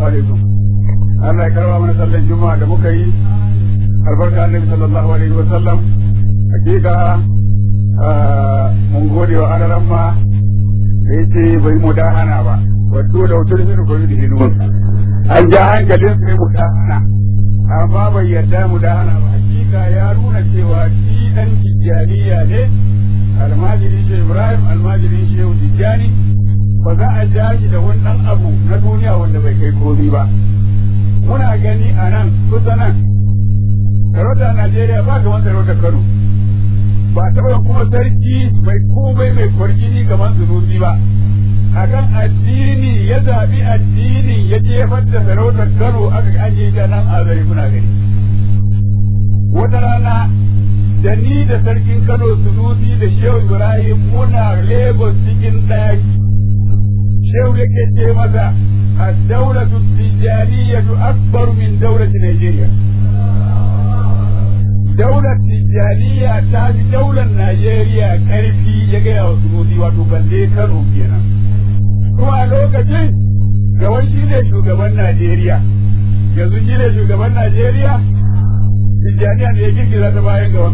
alaikum Allah ya karba mana sallan juma'a da muka yi albarka annabi sallallahu alaihi wa sallam hakika mun gode wa alaran ma da yace bai mu dahana ba wato da wutar shi ko yi hinu an ja hankalin sai mu dahana amma bai yarda mu dahana ba hakika ya nuna cewa shi dan tijjaniya ne almajirin shi Ibrahim almajirin shi Tijjani ba za a ja shi da wani ɗan abu na duniya wanda bai kai komi ba. Muna gani a nan kusa nan, sarauta Najeriya ba kamar sarauta Kano. Ba taɓa kuma sarki mai komai mai kwargini kamar zunubi ba. A kan addini ya zaɓi addini ya jefar da sarautar Kano aka ajiye ta nan a zari kuna gani. Wata rana da ni da sarkin Kano Sunusi da Shehu Ibrahim muna Lagos cikin ɗaki. Shehu yake ce masa الدولة التجارية أكبر من دولة نيجيريا دولة تجارية تاج دولة نيجيريا كارفي يجي أو سنودي وتبلي كانوا كينا kuma a lokacin gaban shi ne shugaban Najeriya yanzu shi ne shugaban Najeriya Tijjaniya ne ya girgiza ta bayan gaban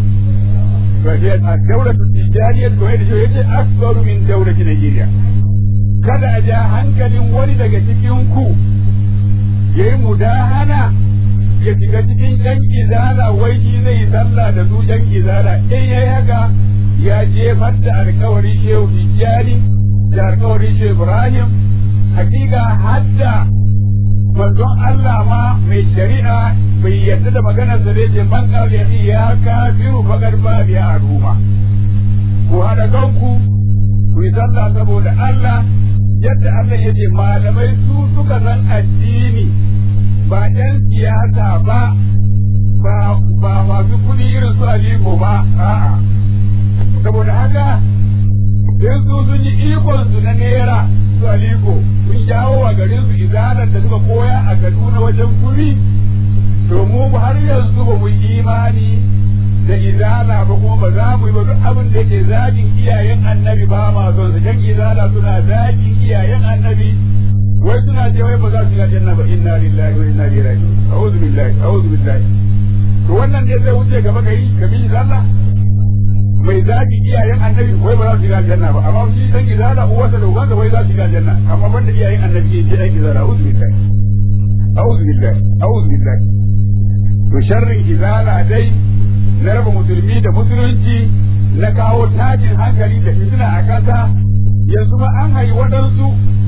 a daular Tijjaniya to yadda shi yake akbaru min daular Najeriya kada a ja hankalin wani daga cikin ku ya yi mudahana ya shiga cikin ɗan izala wai shi zai yi sallah da su ɗan izala in yayi haka ya jefar da alkawari shehu tijjani da alkawari shehu ibrahim hakika hadda manzon Allah ma mai shari'a bai yarda da maganar sa zai ce man kawai ya kafiru fagar ba biya a ruma ku haɗa kanku ku yi sallah saboda Allah yadda Allah ya ce malamai su suka san addini ba ɗan siyasa ba ba ba masu kuɗi irin su Aliko ba a'a saboda haka sai su sun yi ikon su na naira su Aliko sun jawo wa garin su izalar da suka koya a Kaduna wajen kuri to mu har yanzu ba mu imani da izala ba kuma ba za mu yi ba duk abin da yake zagin iyayen annabi ba ma son su jan izala suna zagin iyayen annabi wai suna ce wai ba za su yi aljanna ba inna lillahi wa inna ilaihi raji'un a'udhu billahi a'udhu billahi to wannan ne zai wuce gaba kai ka bi izala mai zagin iyayen annabi wai ba za su yi aljanna ba amma shi dan izala uwarsa da ubansa wai za su yi aljanna amma banda iyayen annabi ke ce dan izala a'udhu billahi a'udhu billahi a'udhu billahi to sharrin izala dai na raba musulmi da musulunci na kawo tashin hankali da fitina a ƙasa yanzu ma an hayi waɗansu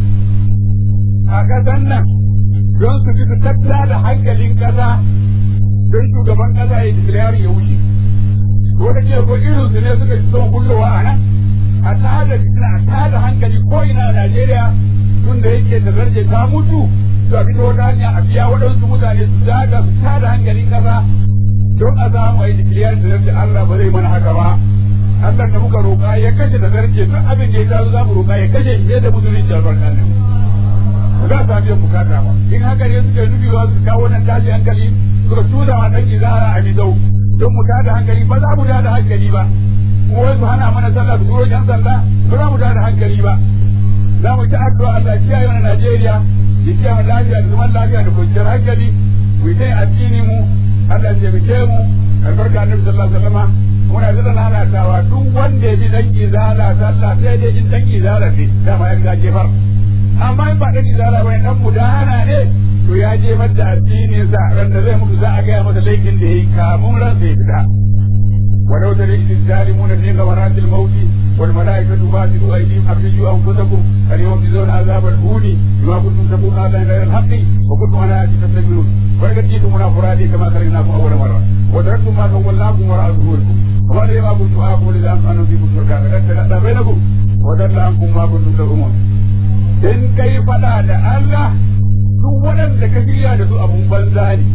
a ƙasan nan don su su tattala da hankalin ƙasa don shugaban ƙasa ya declare ya wuce wata ce ko irin su ne suka ci son kullowa a nan a tada fitina a tada hankali ko ina a Najeriya tun da yake da zarje ta mutu su a fito wata hanya a biya waɗansu mutane su zaga su tada hankalin ƙasa don a samu a yi dikiliyar da zarce Allah ba zai mana haka ba Allah da muka roƙa ya kashe da zarce duk abin da ya taso za mu roƙa ya kashe shi da musulunci albarka ne ba za su biyan bukata ba in haka ne suka nufi ba su kawo nan tashi hankali suka tuda wa ɗan izara a midau don mu tada hankali ba za mu tada hankali ba kuma wai su hana mana sallah su turo jan sallah ba za mu tada hankali ba za mu ta addu'a Allah ya kiyaye mana Najeriya ya kiyaye lafiya da zaman lafiya da kwanciyar hankali mu yi addini mu Allah ya taimake mu albarka annabi sallallahu alaihi wasallam muna da lalatawa duk wanda ya bi dan izala sallah sai dai in dan izala ne dama ya ga jefar amma in ba dan izala ba dan mudahana ne to ya jefar da addinin sa ran da zai mutu za a gaya masa laifin da yayi kamun ran sai fita ولو ترى إذ الظالمون في غمرات الموت والملائكة باسطوا أيديهم أخرجوا أنفسكم اليوم تجزون عذاب الهون بما كنتم تقولون هذا غير الحق وكنتم على آياتي تستكبرون ولقد جئتمونا فرادى كما خلقناكم أول مرة وتركتم ما خولناكم وراء ظهوركم وما أدري ما كنتم آكل إذا أنتم فيكم شركاء فقد تغدى بينكم وضل عنكم ما كنتم تزعمون in kai fada da Allah duk waɗanda ka shirya da su abun banza ne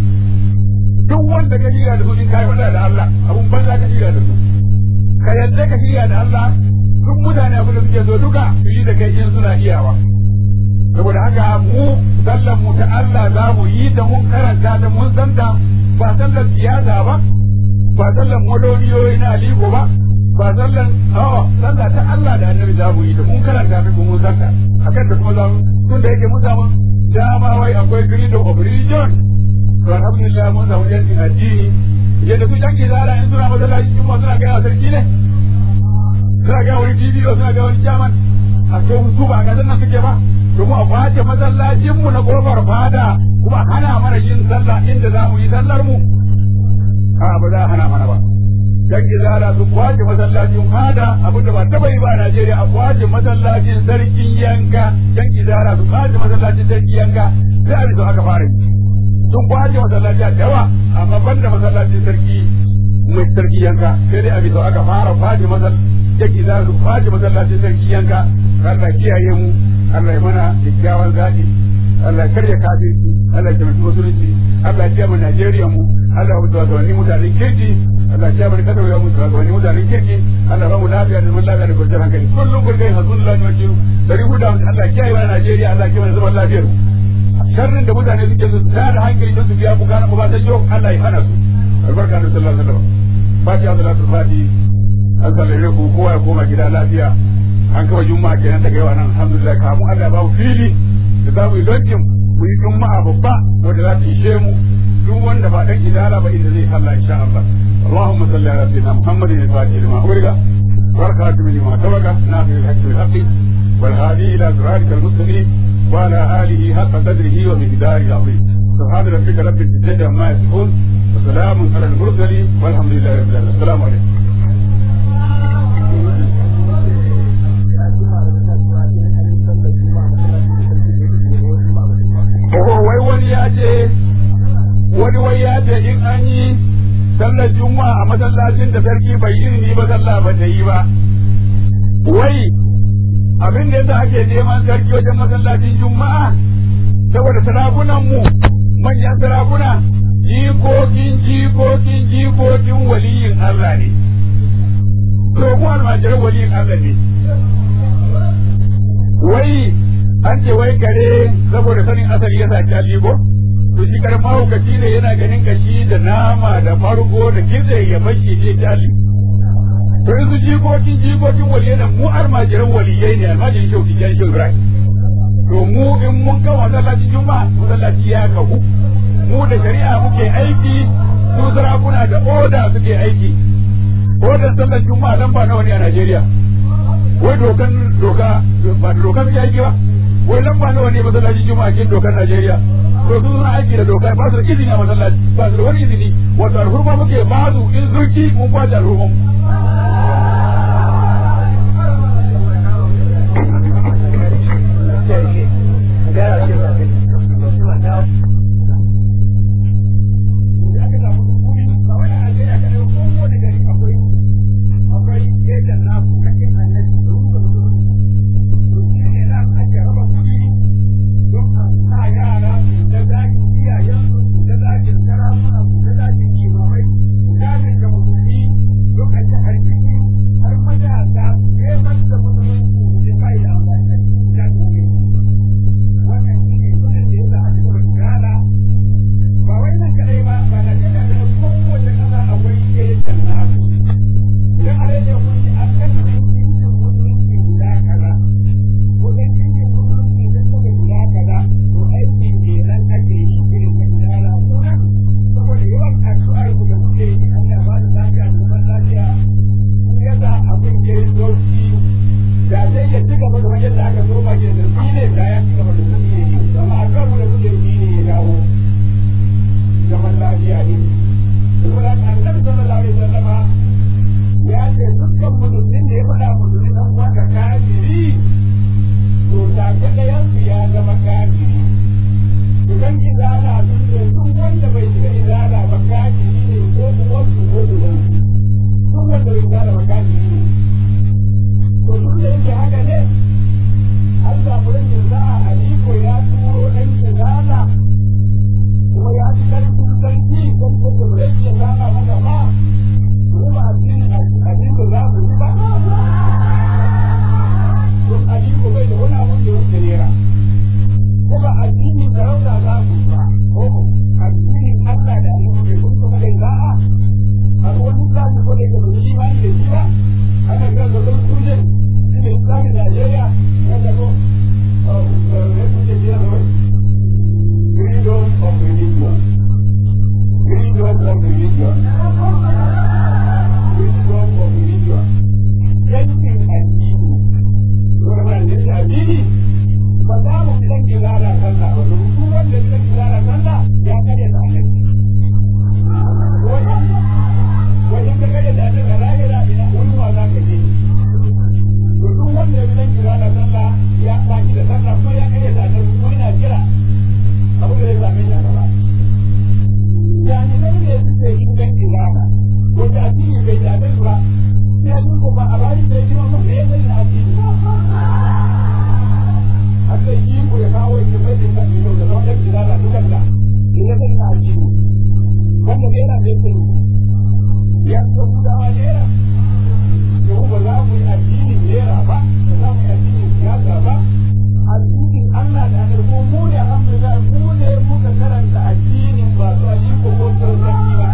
duk wanda ka shirya da su in kai fada da Allah abun banza ka shirya da su ka yadda ka shirya da Allah duk mutane abin da suke so duka su yi da kai in suna iyawa saboda haka mu sallan mu ta Allah za mu yi ta mun karanta ta mun san ta ba sallan siyasa ba ba sallan modoniyoyi na aliko ba ba sallan awa sallah ta Allah da annabi za mu yi ta mun karanta ta mun san ta akan da kuma za mu tun da yake mun samu dama wai akwai freedom of religion to alhamdulillah mun samu yancin addini yadda su yanki zara in suna masallaci kuma suna gaya sarki ne suna gaya wani bidiyo suna gaya wani jaman a to su ba ga nan suke ba to mu a kwace masallacin mu na kofar fada kuma hana mana yin sallah inda za mu yi sallar mu a ba za a hana mana ba dan izala su kwace masallacin fada abinda ba taba yi ba a Najeriya a kwace masallacin sarkin yanka dan izala su kwace masallacin sarkin yanka sai a bisa aka fara yi sun kwace masallaci a yawa amma banda masallacin sarki mai sarki yanka sai dai a bisa aka fara kwace masallacin dan izala su kwace masallacin sarki yanka Allah kiyaye mu Allah ya mana kyakkyawan zaɓi Allah karya kafirci Allah ya taimaki musulunci Allah ya mu Najeriya mu Allah ya mutu wani mutanen kirki Allah ya mu kasar ya mutu wani mutanen kirki Allah ba mu lafiya da mun lafiya da kwanciyar hankali kullum kun kai hazun Allah ne wajen dari huda Allah ya kiyaye mana Najeriya Allah ya kiyaye mana zaman lafiyar sharrin da mutane suke su tada hankali don su biya bukatun ba ta yau Allah ya hana su albarka da sallallahu alaihi wasallam fatiha salatul fati an sallame ku kowa ya koma gida lafiya an kawai juma'a kenan daga yawa nan alhamdulillah kamu Allah ba mu fili da za mu yi lonkin mu yi juma'a babba wanda za ta ishe mu duk wanda ba dan idala ba inda zai sallah insha Allah Allahumma salli ala sayyidina Muhammadin al-fatih lima uriga barakatuhu lima tabaga nafi al-haqqi bil haqqi wal hadi ila siratikal mustaqim wa ala alihi haqqa qadrihi wa miqdarihi al-azim سبحان ربك رب العزة عما يصفون وسلام على المرسلين والحمد لله رب العالمين السلام عليكم wai wani ya ce wani wai ya ce in an yi sallar juma'a a masallacin da sarki bai izini ba sallah ba ta yi ba wai abin da yasa ake neman sarki wajen masallacin juma'a saboda sarakunan mu manyan sarakuna jikokin jikokin jikokin waliyin Allah ne to mu almajiran waliyin Allah ne wai an ce wai kare saboda sanin asali ya saki aligo to shi kare mahaukaci ne yana ganin kashi da nama da farko da kitse ya bashi je kyali to in su jikokin jikokin waliyai da mu almajiran waliyai ne almajirin shau tijan shau ibrahim to mu in mun ga masallaci juma'a masallaci ya kahu mu da shari'a muke aiki su sarakuna da oda suke aiki odan sallar juma'a dan ba nawa ne a Najeriya wai dokan doka ba da doka suke aiki ba wai lamba nawa ne masallaci juma'a cikin dokar Najeriya to su suna aiki da doka ba su da izini a masallaci ba su da wani izini wato alhurma muke ba su in zurki mun kwace alhurman Look at the wanda zai kira sallah ya kare da annabi wajen ka kare da annabi a lahira ina wani wa za ka je to duk wanda ya zai kira da sallah ya baki da sallah ko ya kare da annabi ko yana kira abu da ya same shi a gaba jami'ai ne suke yin kan kirana wanda addini bai dame ba sai an ko ba a bayan da ya ji mamman da ya zai na addini Allah yi ku ya kawo ya mai da kan yau da wannan kirana dukan da ya zai na addini wanda ne yana da yake ya ko gudawa nera to ba za mu yi addinin nera ba ba za mu yi addinin siyasa ba addinin Allah da annabi mu ne alhamdulillah mu ne muka karanta addinin ba su aliko ko sauranki ba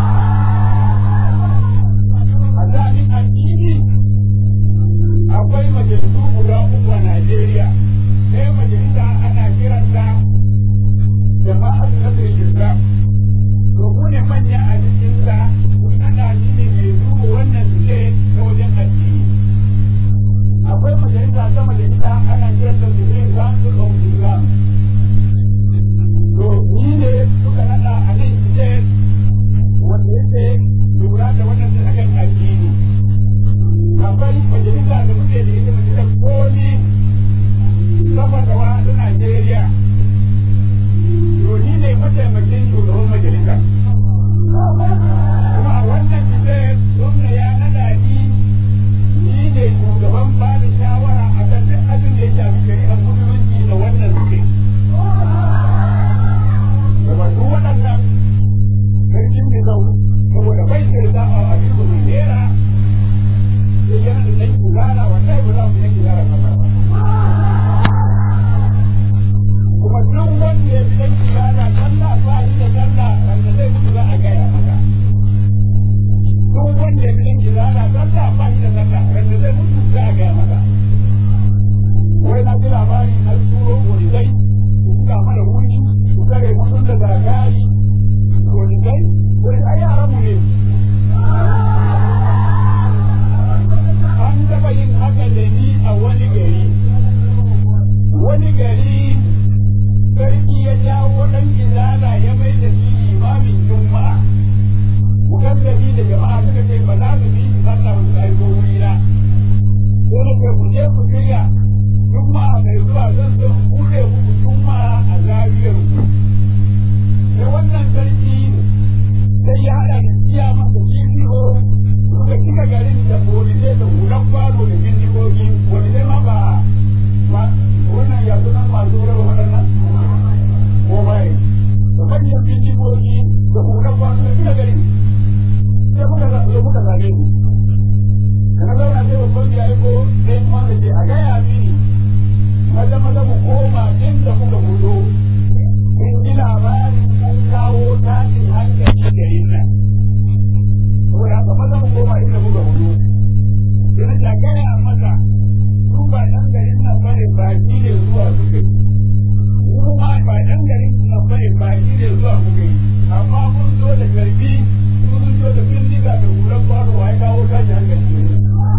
a zaɓin addini akwai majalisu guda uku a Najeriya ɗaya majalisa ana kiranta jama'atu nasir islam to ku ne manya a cikin sa ana shine mai duba wannan suke ta wajen addini akwai majalisa ta majalisa ana kiranta supreme council of islam to ni ne suka nada a nan state wanda yake lura da wannan da akan addini akwai majalisa da muke da ita majalisar koli saboda wa ta Najeriya to ni ne mataimakin shugaban majalisa kuma a wannan state gwamna ya nada ni ni ne shugaban ba da shawara a kan duk abin da ya shafi shari'ar musulunci da wannan suke da wasu waɗannan sarkin da zau saboda bai sai za a abin da mai nera sai yana da ɗan kugana wallahi ba za mu yi kugana sallah ba kuma duk wanda ya fi ɗan kugana sallah ba shi da sallah wanda zai mutu za a gaya maka duk wanda ya fi ɗan kugana sallah ba shi da sallah wanda zai mutu za a gaya maka wai na ji labari na turo polisai su buga mana wuri su kare mutum da zagari polisai wani ai yaran mu ne an taɓa yin haka da ni a wani gari wani gari sarki ya jawo ɗan izala ya mai da shi imamin juma'a mukaddami da jama'a suka ce ba za su bi su sallah ba su aiko wuri na sai na ce ku je ku shirya juma'a mai zuwa zan so in buɗe muku juma'a a zariyar ku sai wannan sarki sai ya haɗa da tsiya masa GPO suka cika garin da polisai da hulan kwano da bindigogi wani sai ma ba ba wannan ya sunan masu raba waɗannan ko bai da manyan bindigogi da hulan kwano da cika garin sai muka zo muka zage su na zauna sai babban ya aiko sai kuma da ce a gaya mini maza maza mu koma inda muka fito in ji labarin an kawo tashin hankali garin nan saboda haka maza mu koma inda muka fito sai na gaya masa su ba ɗan garin nan bane baki ne zuwa suka yi mu ma ba ɗan garin nan bane baki ne zuwa muka yi amma mun zo da garbi sun zo da bindiga da hulan kwano wa ya kawo tashin hankali ne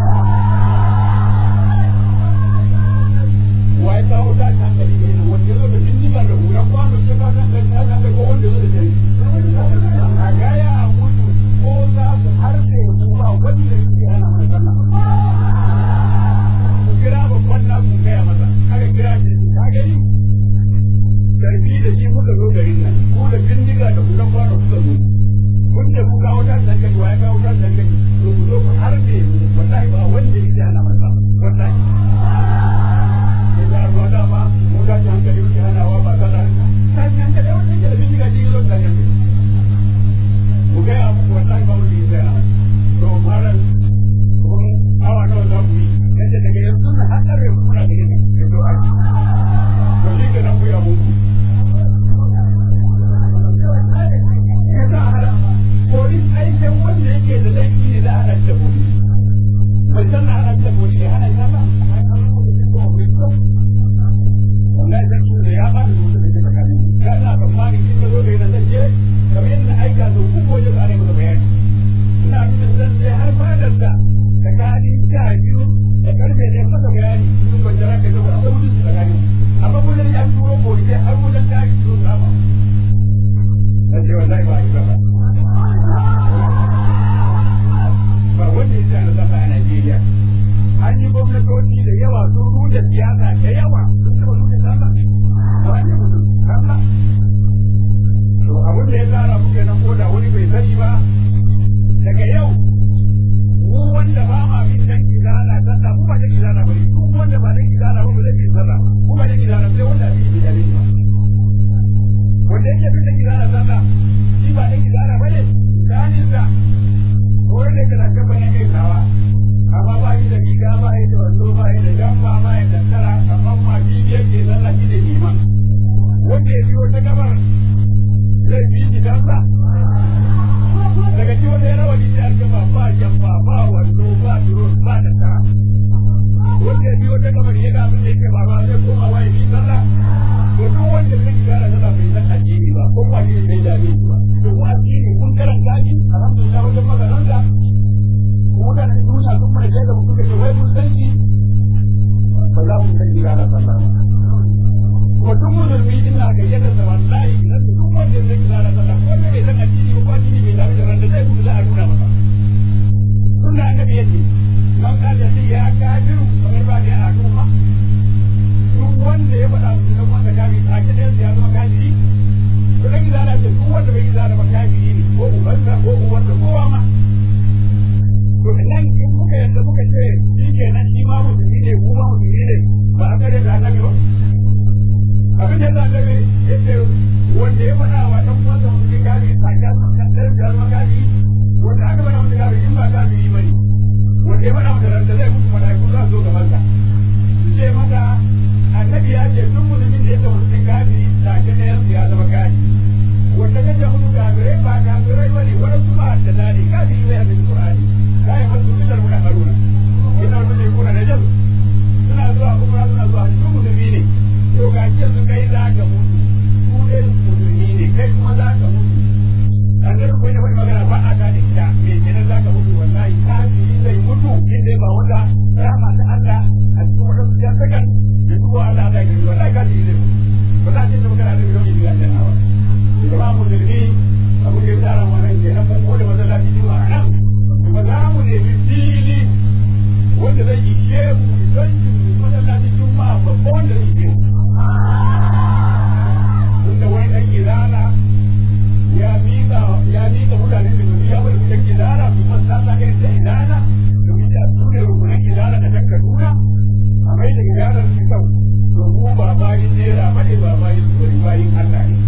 wa ya kawo tashin hankali ne wanda zo da bindiga da hulan kwano ya kawo tashin hankali ko wanda zo da jari a gaya a mutu ko za su harfe ku ba wanda yake hana mana sallah ku kira babban na ku gaya masa aka kira shi ka gani karfi da shi muka zo garin nan ko da bindiga da hulan kwano suka zo kun da ku kawo tashin hankali wa ya kawo tashin hankali to ku zo ku harfe mu wallahi ba wanda yake hana mana sallah wallahi ya ruwa dama mun tashi hankali muke hanawa ba sallah tashi hankali wanda yake da bindiga shi zo tashi hankali ku gaya muku wallahi ba wanda yake hana to malam kun awa nawa za ku yi yadda daga yanzu na haɗar ya kuna gani ne ya zo aji to shi ke nan ku yi abu ya sa hada polis aikin wanda yake da laifi ne za a haɗa da polis bai san na haɗa da polis ya gwamnatoci da yawa sun rude siyasa da yawa sun taɓa rude sallah a wani mutum sallah to abin da ya tsara muke nan ko da wani bai sani ba daga yau mu wanda ba ma bin dan izala sallah mu ba dan izala bane mu wanda ba dan izala ba ba zai sallah mu ba dan izala sai wanda bi bi dalili ba wanda yake bin dan izala sallah shi ba dan izala bane dalilin sa wurin da kana kan bayan kai tawa amma ba yi da riga ba yi da wando ba yi da jamba ba yi da tara amma ma bi yake sallah shi da liman wanda ya biyo ta gabar zai bi shi sallah daga ci wanda ya rawa ni da alkama ba jamba ba wando ba durun ba da tara wanda ya biyo ta gabar ya ga abin da yake ba ba zai koma waye bi sallah to duk wanda zai gyara sallah bai san addini ba ko ba ni bai dame shi ba to ko addini kun karanta shi alhamdulillah wajen makaranta mutane duniya sun mana shaida mu kuka ce wai mun san shi ba za mu san gyara sallah ba kuma duk musulmi din na ga yadda sa wallahi idan duk wanda zai gyara sallah ko ne bai san addini ba ko addini bai dame da randa zai mutu za a nuna masa sunna annabi yace man kaja sai ya kafiru kamar ba da a nuna duk wanda ya faɗa musu dan wanda kafiri a kidan ya zama kafiri to dan gidana ce duk wanda bai gidana ba kafiri ne ko ubansa ko uwarsa kowa ma to nan in muka yadda muka ce shi kenan shi ma musulmi ne mu ma musulmi ne ba a kare da annabi ba abin da yasa annabi ya ce wanda ya faɗa wa ɗan uwansa musulmi kafiri a kan kan da zama kafiri wanda aka faɗa masa kafiri in ba kafiri ba ne wanda ya faɗa masa ranta zai mutu mala'iku za su zo gaban sa su ce masa annabi ya ce duk musulmin da ya zama musulmi kafiri take ne ya zama kafiri wanda ka ce musu kafirai ba kafirai ba ne waɗansu ba da dani kafiri bai hadin qur'ani la yamassu illa al-mutahharuna ina wanda ya kuna da jabu suna zuwa umra suna zuwa su musulmi ne to ga ce su kai za ka mutu su ne musulmi ne kai kuma za ka mutu annabi ko ne wani magana ba a gane ita me kenan za ka mutu wallahi kafiri zai mutu inda ba wanda rahama ta Allah a cikin wadansu ya sakan da duk Allah da gari wallahi kafiri zai mutu ba za a ce da magana da gidan gidan janna ba kuma musulmi abu da ya tsara wannan kenan mun gode masallaci juma'a nan ba za mu nemi fili wanda zai ishe mu don shi masallaci juma'a babba wanda zai ishe mu tunda wani ɗan izala ya miƙa ya miƙa mutanen da duniya wani ɗan izala su masalla irin da izala domin da su ne rukunan izala da ta kaduna a mai da izalar su kyau to mu ba bayin nera ba ne ba bayin tsori bayin allah ne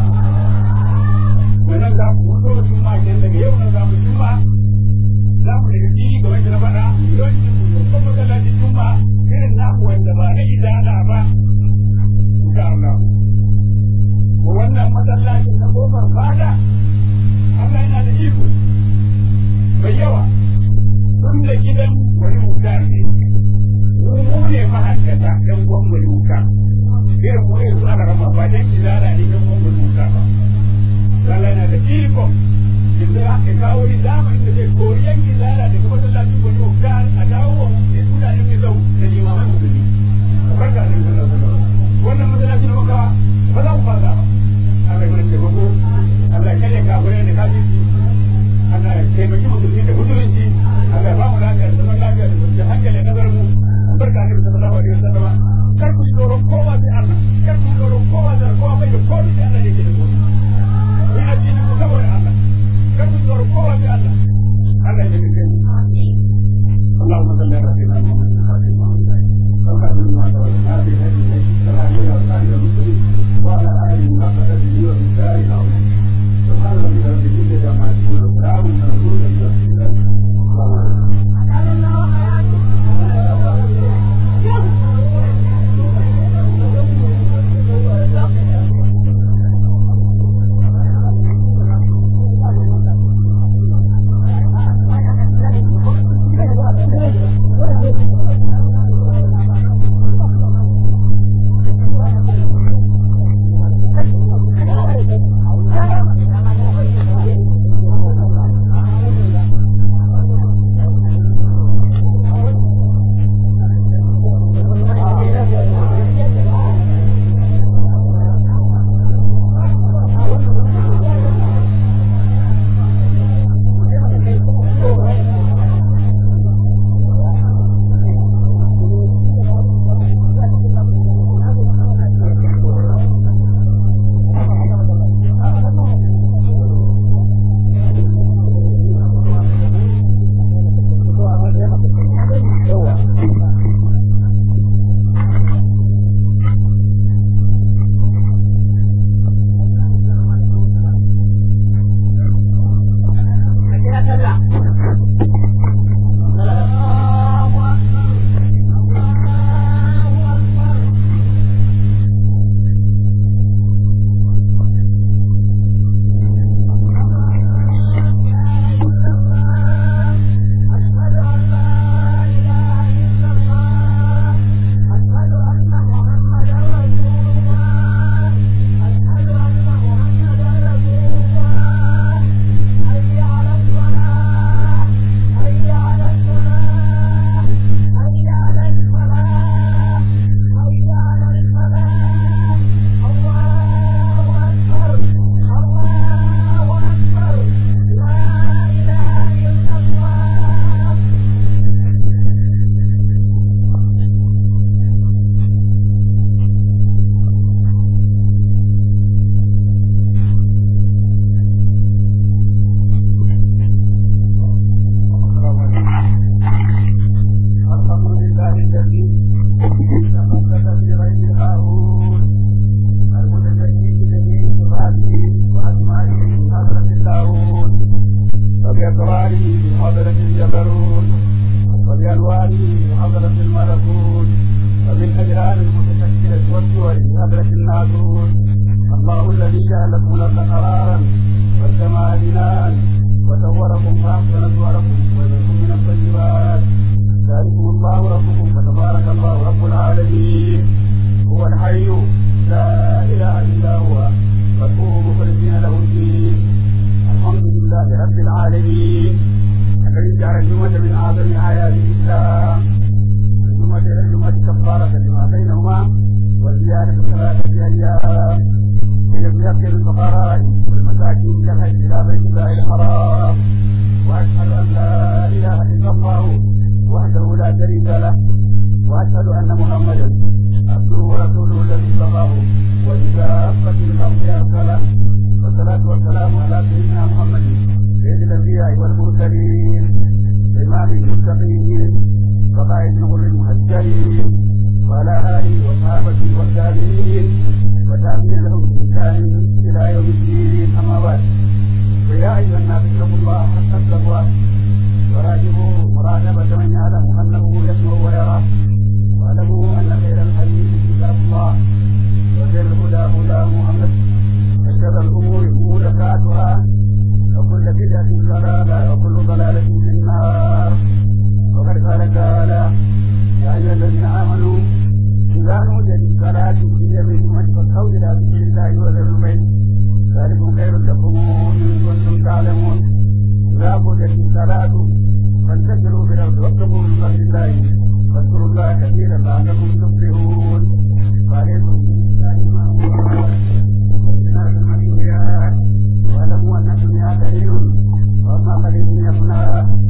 wannan za mu mutu juma'a kenan daga yau nan za mu juma'a za mu daga fili ga wanda na faɗa don shi mu babban masallacin juma irin naku wanda ba na izala ba insha Allah wannan masallacin na kofar fada Allah yana da iko mai yawa tun da gidan wani mutar ne mu ne mahaddata ɗan gwamnati mutar irin mu irin su aka rama ba dan izala ne ɗan gwamnati mutar ba Allah yana da iko da ya kawo ni zamanin da zai kori yanki zara daga masallacin gwani oktar a dawo wa mutanen mai zau da limaman musulmi barka da wannan masallacin da muka ba za mu fasa ba Allah ya ce bako Allah ya ka gure da kafiri Allah ya taimaki musulmi da musulunci Allah ya ba mu lafiya da zaman lafiya da kwanciyar hankali a kasar mu barka da sallallahu alaihi wasallam kar ku tsoron kowa sai Allah kar ku tsoron kowa sai kowa bai da komai sai Allah ne ke da komai ni addini ku saboda Allah kar ku tsoron kowa sai Allah Allah ya taimake mu اللهم صل على سيدنا محمد وعلى آله وصحبه وبالتالي العظيم سبحان ربك رب العزة عما يصفون وسلام على المرسلين الجبروت وبألوانه حضرة الملكوت وبالأجرام المتشكلة والصور بحضرة الناسوت الله الذي جعلكم الأرض قرارا والسماء بناء وصوركم فأحسن صوركم وجعلكم من الطيبات ذلكم الله ربكم فتبارك الله رب العالمين هو الحي لا إله إلا هو فادعوه مخلصين له الدين الحمد لله رب العالمين الذي جعل الجمعة من أعظم آيات الإسلام الجمعة إلى الجمعة كفارة لما بينهما وزيادة ثلاثة أيام ليذكر الفقراء والمساكين إلى الحج إلى بيت الله الحرام وأشهد أن لا إله إلا الله وحده لا شريك له وأشهد أن محمدا عبده ورسوله الذي صفاه وبكافة الأرض أرسله والصلاة والسلام على سيدنا محمد سيد الأنبياء والمرسلين إمام المتقين وقائد الغر المهجرين وعلى آله وصحابته والتابعين وتابعين لهم بإحسان إلى يوم الدين أما بعد فيا أيها الناس اتقوا الله حق التقوى وراجبوا مراقبة من يعلم أنه يسمع ويرى واعلموا أن خير الحديث كتاب الله وخير الهدى هدى محمد وشر الأمور محدثاتها وكل بدعة ضلالة وكل ضلالة في النار وقد قال تعالى يا أيها الذين آمنوا إذا نودي للصلاة في يوم الجمعة فاسعوا إلى ذكر الله وذروا البيت ذلكم خير لكم إن كنتم تعلمون إذا قضيت الصلاة فانتشروا في الأرض وابتغوا من فضل الله واذكروا الله كثيرا لعلكم تفلحون وعليكم واعلموا أن الدنيا قليل وأما قليل يفنى